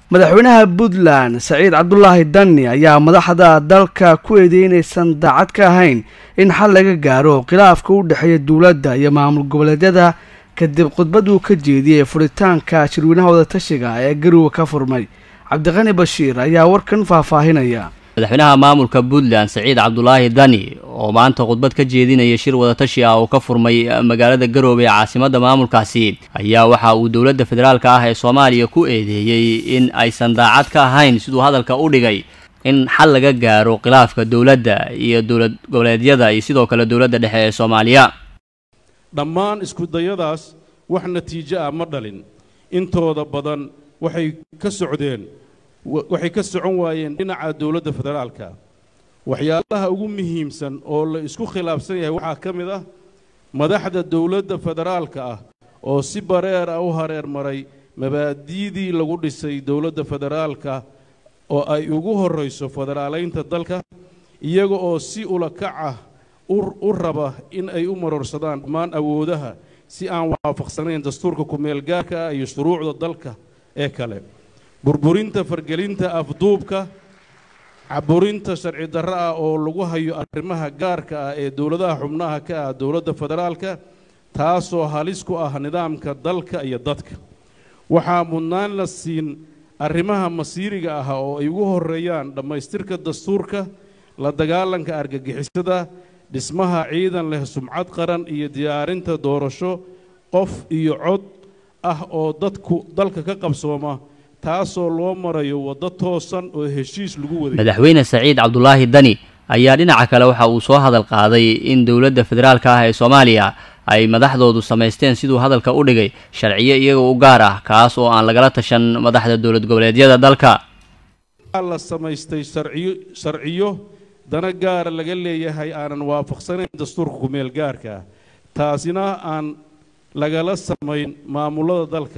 madaxweynaha puntland saciid cabdulaahi dani ayaa madaxda dalka ku eedeynaysan daacad ka ahayn in xal laga gaaro khilaafka u dhexeeya dowladda iyo maamul goboleedyada kadib khudbad uu ka jeediyey furitaanka shirweynaha wadatashiga ee garowe ka furmay cabdiqani bashiir ayaa warkan faahfaahinaya madaxweynaha maamulka puntland saciid cabdulaahi dani oo maanta khudbad ka jeedinaya shir wadatashi ah oo ka furmay magaalada garoobe ee caasimadda maamulkaasi ayaa waxa uu dowladda federaalka ah ee soomaaliya ku eedeeyey in aysan daacad ka ahayn siduu hadalka u dhigay in xal laga gaaro khilaafka dowladda iyo dowlad goboleedyada iyo sidoo kale dowladda dhexe ee soomaaliya dhammaan iskudayadaas wax natiijo ah ma dhalin intooda badan waxay ka socdeen waxay ka socon waayeen dhinaca dowladda federaalka waxyaalaha ugu muhiimsan oo la isku khilaafsan yahay waxaa ka mid ah madaxda dowladda federaalka ah oo si bareer ah u hareer maray mabaadi'dii lagu dhisay dowladda federaalka oo ay ugu horrayso federaalaynta dalka iyaga oo si ulakac ah u raba in ay u marorsadaan dhammaan awoodaha si aan waafaqsanayn dastuurka ku-meelgaarka ah iyo shuruucda dalka ee kale burburinta fargelinta afduubka caburinta sharci darro ah oo lagu hayo arrimaha gaarka ah ee dowladaha xubnaha ka ah dowladda federaalka taasoo halis ku ah nidaamka dalka iyo dadka waxaa mudnaan la siin arrimaha masiiriga ah oo ay ugu horreeyaan dhammaystirka dastuurka la dagaalanka argagixisada dhismaha ciidan leh sumcad qaran iyo diyaarinta doorasho qof iyo cod ah oo dadku dalka ka qabsooma taasoo loo marayo waddo toosan oo heshiis lagu waday madaxweyne saciid cabdulaahi dani ayaa dhinaca kale waxa uu soo hadal qaaday in dowladda federaalka ah ee soomaaliya ay madaxdoodu samaysteen siduu hadalka u dhigay sharciyo iyaga u gaar ah kaas oo aan lagala tashan madaxda dowlad goboleedyada dalka la samaystay sharciyo sharciyo dana gaara laga leeyahay aanan waafaqsanayn dastuurka ku-meel gaarka ah taasina aan lagala samayn maamulada dalka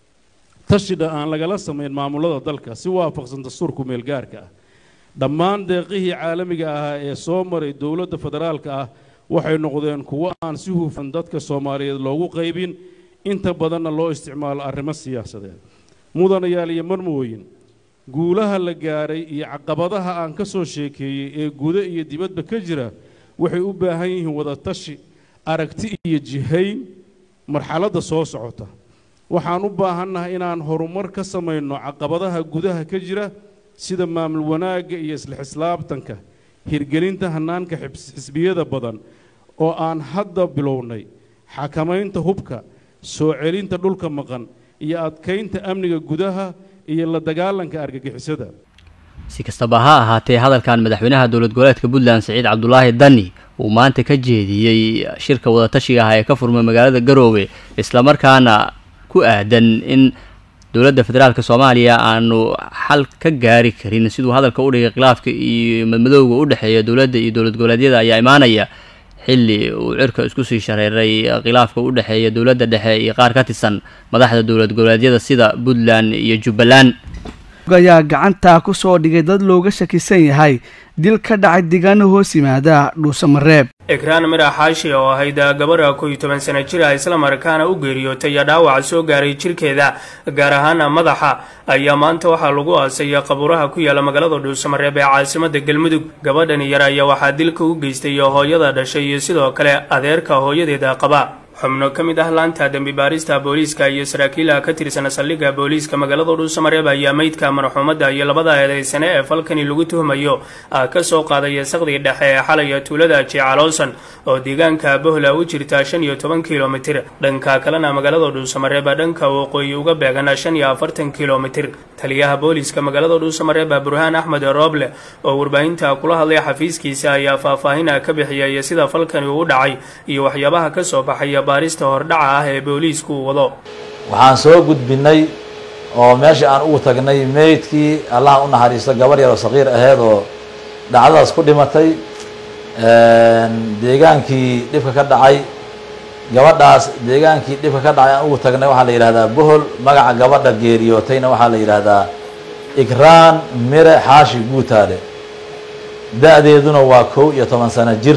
tashidha aan lagala samayn maamulada dalka si waafaqsan dastuurka ku-meel gaarka ah dhammaan deeqihii caalamiga ahaa ee soo maray dowladda federaalka ah waxay noqdeen kuwo aan si hufan dadka soomaaliyeed loogu qaybin inta badanna loo isticmaalo arrimo siyaasadeed mudanayaal iyo marmooyin guulaha la gaaray iyo caqabadaha aan ka soo sheekeeyey ee gudo iyo dibadba ka jira waxay u baahan yihiin wadatashi aragti iyo jihayn marxaladda soo socota waxaan u baahannahay inaan horumar ka samayno caqabadaha gudaha ka jira sida maamul wanaagga iyo isla xislaabtanka hirgelinta hannaanka xisbiyada badan oo aan hadda bilownay xakamaynta hubka soo celinta dhulka maqan iyo adkaynta amniga gudaha iyo la dagaalanka argagixisada si kastaba ha ahaatee hadalkan madaxweynaha dowlad goboleedka puntland saciid cabdulaahi dani uu maanta ka jeediyey shirka wadatashiga ah ee ka furmay magaalada garoowe islamarkaana ku aadan in dowladda federaalka soomaaliya aanu xal ka gaari karin siduu hadalka u dhigay khilaafka iyo madmadowga u dhexeeya dowladda iyo dowlad goboleedyada ayaa imaanaya xilli uu cirka isku sii shareeray khilaafka u dhexeeya dowladda dhexe iyo qaar ka tirsan madaxda dowlad goboleedyada sida puntland iyo jubbaland ayaa gacanta ku soo dhigay dad looga shakisan yahay dil ka dhacay deegaano hoos yimaada dhuusamareeb ekraan mirax xaashi oo ahayd gabadha kow iyo toban sana jir ah islamarkaana u geeriyootay dhaawac soo gaaray jirkeeda gaar ahaan madaxa ayaa maanta waxaa lagu aasay qabuuraha ku yaala magaalada dhuusamareeb ee caasimada galmudug gabadhani yar ayaa waxaa dilka u geystay hooyada dhashay iyo sidoo kale adeerka hooyadeeda qaba xubno ka mid ah laanta dembi baarista booliiska iyo saraakiilaha ka tirsan saldhigga booliiska magaalada dhuusamareeb ayaa meydka marxuumadda iyo labada eedeysane ee falkani lagu tuhmayo ka soo qaaday saqdii dhexe ee xalaya tuulada jecaloosan oo deegaanka bohla u jirta shan iyo toban kilomitir dhanka kalena magaalada dhuusamareeb dhanka waqooyi uga beegan shan iyo afartan kilomitir taliyaha booliiska magaalada dhuusamareeb burhaan axmed rooble oo warbaahinta kula hadlay xafiiskiisa ayaa faahfaahin ka bixiyay sida falkani uu dhacay iyo waxyaabaha ka soo baxaya baarista hordhaca ah ee booliisku uu wado waxaan soo gudbinay oo meesha aan ugu tagnay meydkii allaha u naxariisto gabar yar oo saqiir aheyd oo dhacdadaas ku dhimatay deegaankii dhibka ka dhacay gabadhaas deegaankii dhibka ka dhacay aan ugu tagnay waxaa la yidhahdaa bohol magaca gabadha geeriyootayna waxaa la yidhaahdaa ikraan mire xaashi guutaale da-deeduna waa kow iyo toban sano jir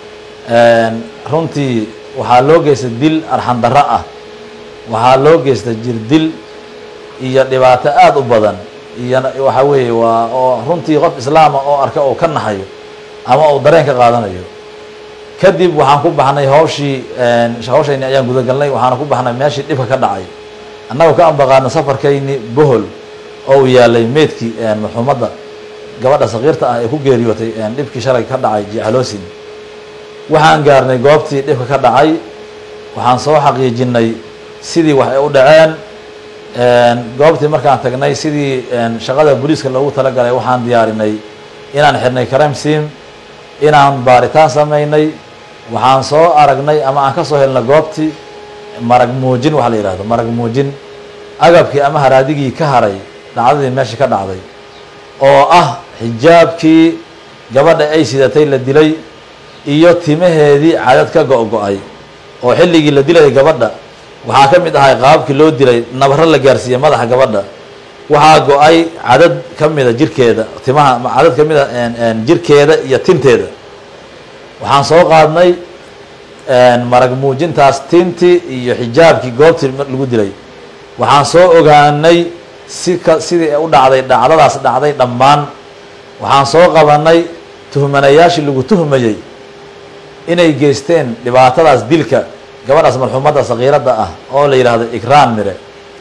runtii waxaa loo geystay dil arxandarro ah waxaa loo geystay jir dil iyo dhibaato aada u badan iyo waxa weeye waa oo runtii qof islaama oo arka oo ka naxayo ama uu dareen ka qaadanayo kadib waxaan ku baxnay hawshii hawshayni ayaan gudagalnay waxaana ku baxnay meeshii dhibka ka dhacay annagoo ka ambaqaadna safarkayni bohol oo uu yaalay meedkii marxuumadda gabadha sakiirta ah ee ku geeriyootay dhibkii shalay ka dhacay jecloosin waxaan gaarnay goobtii dhibka ka dhacay waxaan soo xaqiijinay sidii wax ay u dhaceen goobtii markaan tagnay sidii shaqada booliiska loogu talagalay waxaan diyaarinay inaan xirnay crime sim inaan baaritaan samaynay waxaan soo aragnay ama aan ka soo helnay goobtii marag muujin waxa la yidhahdo marag muujin agabkii ama haraadigii ka haray dhacdadii meesha ka dhacday oo ah xijaabkii gabadha ay sidatay la dilay iyo timaheedii cadad ka go-go-ay oo xilligii la dilayay gabadha waxaa ka mid ahay qaababkii loo dilay nabaro la gaarsiiyey madaxa gabadha waxaa go-ay cadad ka mida jirkeeda timaha cadad ka mida jirkeeda iyo tinteeda waxaan soo qaadnay marag muujintaas tintii iyo xijaabkii goobtii lagu dilay waxaan soo ogaanay si ka sidii u dhacday dhacdadaas dhacday dhammaan waxaan soo qabanay tuhmanayaashii lagu tuhmayey inay geysteen dhibaatadaas dilka gabadhaas marxuumadda sakiiradda ah oo la yidhaahdo ikraan mire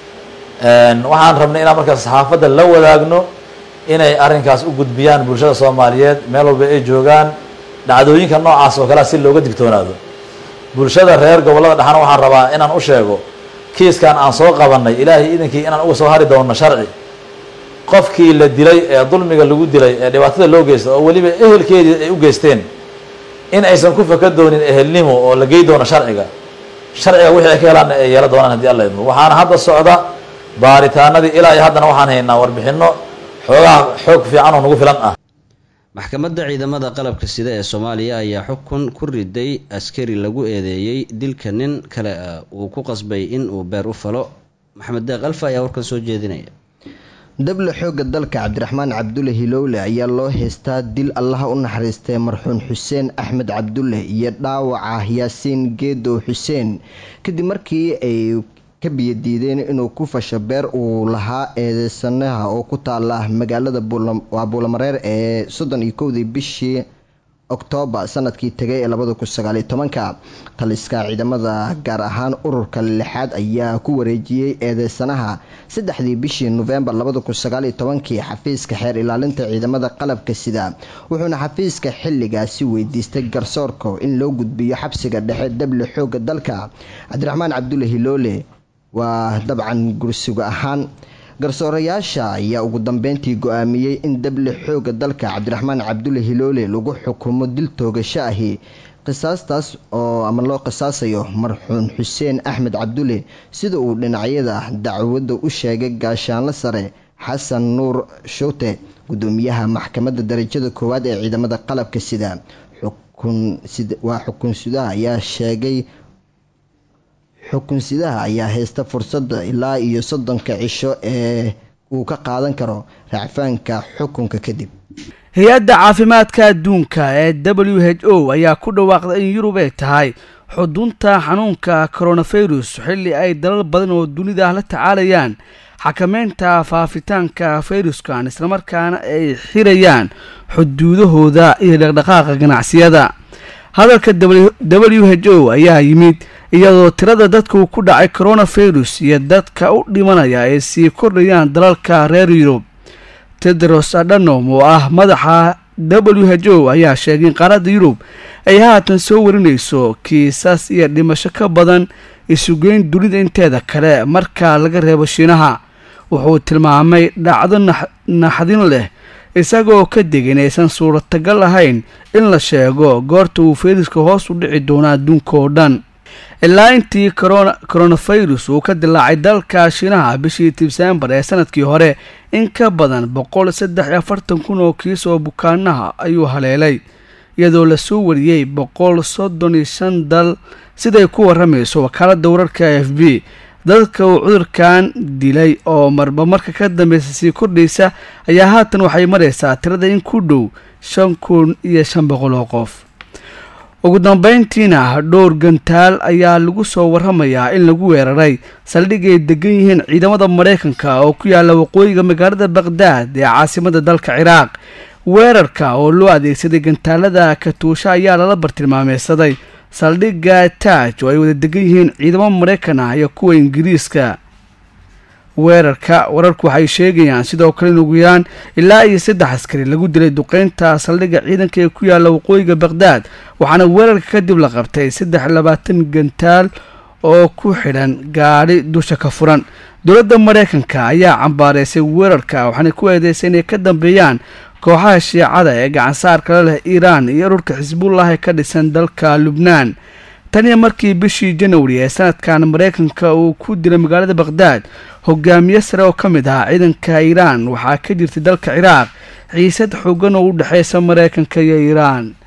waxaan rabnay inaan markaas saxaafadda la wadaagno inay arrinkaas u gudbiyaan bulshada soomaaliyeed meel walba ay joogaan dhacdooyinka noocaas oo kalea si looga digtoonaado bulshada reer gobollada dhexna waxaan rabaa inaan u sheego kiiskan aan soo qabanay ilaahay idinkii inaan uga soo hari doono sharci qofkii la dilay ee dulmiga lagu dilay ee dhibaatada loo geysta oo weliba ehelkeedii ay u geysteen in aysan ku faka doonin ehelnimo oo la gey doono sharciga sharciga wixii ay ka helaanna ay yeela doonaan haddii alla idmo waxaana hadda socda baaritaanadii ilaa iyo haddana waxaan haynaa warbixino xoogaha xoog fiican oo nagu filan ah maxkamadda ciidamada qalabka sida ee soomaaliya ayaa xukun ku riday askari lagu eedeeyey dilka nin kale ah uu ku qasbay in uu beer u falo maxamed deeq alfa ayaa warkan soo jeedinaya dable xoogga dalka cabdiraxmaan cabdulle hilowle ayaa loo heystaa dil allaha u naxariistay marxuun xuseen axmed cabdulle iyo dhaawaca yaasiin geedow xuseen kadib markii ay ka biyadiideen inuu ku fasho beer uu lahaa eedeysanaha oo ku taala magaalada buulamareer ee soddon iyo kowdii bishii oktoobar sanadkii tegay ee labada kun sagaaliyo tobanka taliska ciidamada gaar ahaan ururka lixaad ayaa ku wareejiyey eedeysanaha saddexdii bishii nofembar labada kun sagaaliyo tobankii xafiiska xeer ilaalinta ciidamada qalabka sida wuxuuna xafiiska xilligaasi weydiistay garsoorka in loo gudbiyo xabsiga dhexe dable xooga dalka cabdiraxmaan cabdulle hiloole waa dabcan gursigo ahaan garsoorayaasha ayaa ugu dambeyntii go-aamiyey in dable xooga dalka cabdiraxmaan cabdulle hiloole lagu xukumo dil toogasho ahi qisaastaas oo ama loo qisaasayo marxuun xuseen axmed cabdulle sida uu dhinacyada dacwadda u sheegay gaashaanle sare xasan nuur shuute gudoomiyaha maxkamadda darajada koowaad ee ciidamada qalabka sida waa xukunsidaha ayaa sheegay xukunsidaha ayaa haysta fursadda ilaa iyo soddonka cisho ee uu ka qaadan karo raacfaanka xukunka kadib hay-adda caafimaadka adduunka ee w h o ayaa ku dhawaaqday in yurub ay tahay xudunta xanuunka coronavirus xilli ay dalal badan oo dunida la tacaalayaan xakameynta faafitaanka fayruskan islamarkaana ay xirayaan xuduudahooda iyo dhaqdhaqaaqa ganacsiyada hadalka w h o ayaa yimid iyadoo tirada dadka uu ku dhacay coronavirus iyo dadka u dhimanaya ay sii kordhayaan dalalka reer yurub tedros adhanom oo ah madaxa w h o ayaa sheegay in qaaradda yurub ay haatan soo warinayso kiisas iyo dhimasho ka badan isugeyn dunida inteeda kale marka laga reebo shiinaha wuxuu tilmaamay dhacdo naxdin leh isagoo ka digay inaysan suuratagal ahayn in la sheego goorta uu fayruska hoos u dhici doono adduunka oo dhan ilaa intii coronavirus uu ka dilaacay dalka shiinaha bishii disembar ee sanadkii hore in ka badan boqol saddex iyo afartan kun oo kiis oo bukaanaha ayuu haleelay iyadoo lasoo wariyey boqol soddon iyo shan dal siday ku waramayso wakaaladda wararka f b dadka uu cudurkan dilay oo marba marka ka dambeysa sii kordhaysa ayaa haatan waxay maraysaa tirada in ku dhow shan kun iyo shan boqol oo qof ugu dambeyntiina dhowr gantaal ayaa lagu soo waramayaa in lagu weeraray saldhig ay degan yihiin ciidamada maraykanka oo ku yaala waqooyiga magaalada baqhdaad ee caasimada dalka ciraaq weerarka oo loo adeegsaday gantaalada katuusha ayaa lala bartilmaameysaday saldhigga taaj oo ay wada degan yihiin ciidamo maraykan ah iyo kuwa ingiriiska weerarka wararku waxay sheegayaan sidoo kale in ugu yaraan ilaa iyo saddex askari lagu dilay duqeynta saldhigga ciidanka ee ku yaala waqooyiga baqhdaad waxaana weerarka kadib la qabtay saddex labaatan gantaal oo ku xidhan gaadhi dusha ka furan dowladda maraykanka ayaa cambaareysay weerarka waxaana ku eedeysay inay ka dambeeyaan kooxaha shiicada ee gacansaarkala leh iiraan iyo ururka xisbullah ee ka dhisan dalka lubnaan taniyo markii bishii janwari ee sanadkan maraykanka uu ku dilay magaalada baqhdaad hogaamiye sare oo ka mid ahaa ciidanka iiraan waxaa ka jirtay dalka ciraaq xiisad xoogan oo u dhexeysa maraykanka iyo iiraan